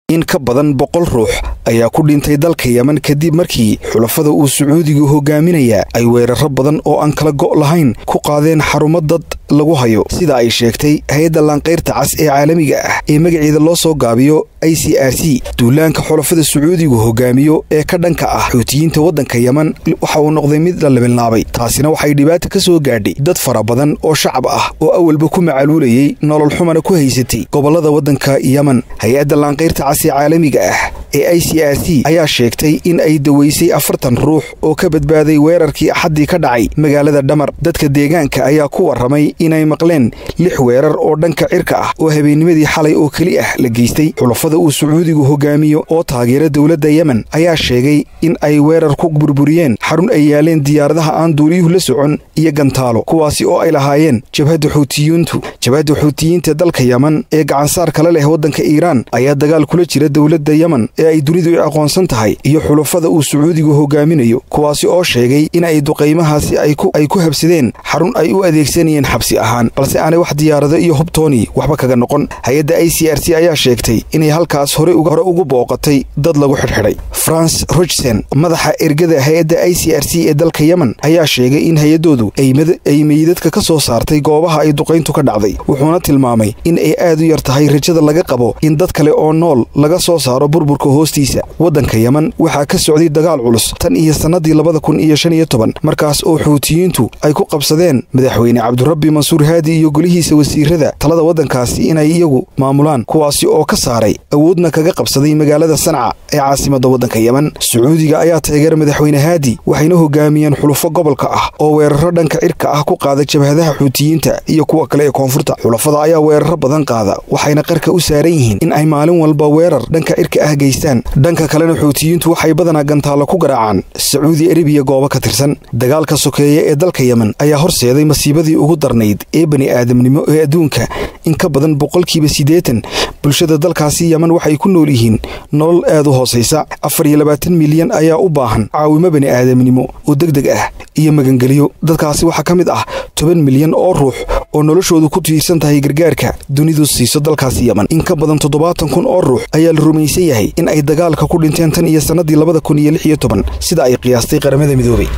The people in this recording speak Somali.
in ka badan boqol ruux ayaa ku dhintay dalka yemen kadib markii xulafada uu sacuudigu hogaaminaya ay weeraro badan oo aan kala go' lahayn ku qaadeen xarumo dad lagu hayo sida ay sheegtay hay-adda laanqayrta cas ee caalamiga ah ee magaceeda loo soo gaabiyo i c r c duulaanka xulafada sacuudigu hogaamiyo ee ka dhanka ah xuutiyiinta waddanka yemen waxa uu noqday mid la libinlaabay taasina waxay dhibaata ka soo gaadhay dad fara badan oo shacab ah oo awalba ku macaluulayay nolol xumana ku haysatay gobollada waddanka yemen hay-adda laanqayrta cas ee caalamiga ah ee i c r c ayaa sheegtay in ay daweysay afartan ruux oo ka badbaaday weerarkii axaddii ka dhacay magaalada dhamar dadka deegaanka ayaa ku warramay inay maqleen lix weerar oo dhanka cirka ah oo habeennimadii xalay oo keli ah la geystay xulafada uu sacuudigu hogaamiyo oo taageera dowladda yemen ayaa sheegay in ay weerar ku burburiyeen xarun ay yaaleen diyaaradaha aan duuliyuhu la socon iyo gantaalo kuwaasi oo ay lahaayeen jabhadda xuutiyiintu jabhadda xuutiyiinta dalka yemen ee gacansaar kala leh waddanka iiraan ayaa dagaal kula jira dowladda yemen ee ay dunidu i aqoonsan tahay iyo xulafada uu sacuudigu hogaaminayo kuwaasi oo sheegay in ay duqaymahaasi ay ku habsadeen xarun ay u adeegsanayeen xabsi ahaan balse aanay wax diyaarado iyo hubtooni waxba kaga noqon hay-adda i c r c ayaa sheegtay inay halkaas hore ugu booqatay dad lagu xidhxidhay france rochsen madaxa ergada hay-adda i c r c ee dalka yemen ayaa sheegay in hay-adoodu ay meydadka ka soo saartay goobaha ay duqayntu ka dhacday wuxuuna tilmaamay in ay aad u yar tahay rajada laga qabo in dad kale oo nool laga soo saaro burburka hoostiisa waddanka yemen waxaa ka socday dagaal culus tan iyo sannadii labada kun iyo shan iyo toban markaas oo xuutiyiintu ay ku qabsadeen madaxweyne cabdirabbi mansuur haadi iyo golihiisa wasiirada talada waddankaasi inay iyagu maamulaan kuwaasi oo ka saaray awoodna kaga qabsaday magaalada sanca ee caasimadda waddanka yemen sacuudiga ayaa taageera madaxweyne haadi waxayna hogaamiyeen xulufo gobolka ah oo weeraro dhanka cirka ah ku qaada jabhadaha xuutiyiinta iyo kuwa kale ee koonfurta xulafada ayaa weeraro badan qaada waxayna qarka u saaran yihiin in ay maalin walba weerar dhanka cirka ah geystaan dhanka kalena xuutiyiintu waxay badanaa gantaallo ku garaacaan sacuudi arabiya goobo ka tirsan dagaalka sokeeye ee dalka yemen ayaa horseeday masiibadii ugu darnayd ee bani aadamnimo ee adduunka in ka badan boqolkiiba siddeetan bulshada dalkaasi yemen waxay ku nool yihiin nolol aad u hoosaysa afar iyo labaatan milyan ayaa u baahan caawimo bani aadamnimo oo deg deg ah iyo magangelyo dadkaasi waxaa ka mid ah toban milyan oo ruux oo noloshoodu ku tiirsan tahay gargaarka dunidu siiso dalkaasi yemen in ka badan toddobaatan kun oo ruux ayaa la rumaysan yahay in ay dagaalka ku dhinteen tan iyo sannadii labada kun iyo lix iyo toban sida ay qiyaastay qaramada midoobay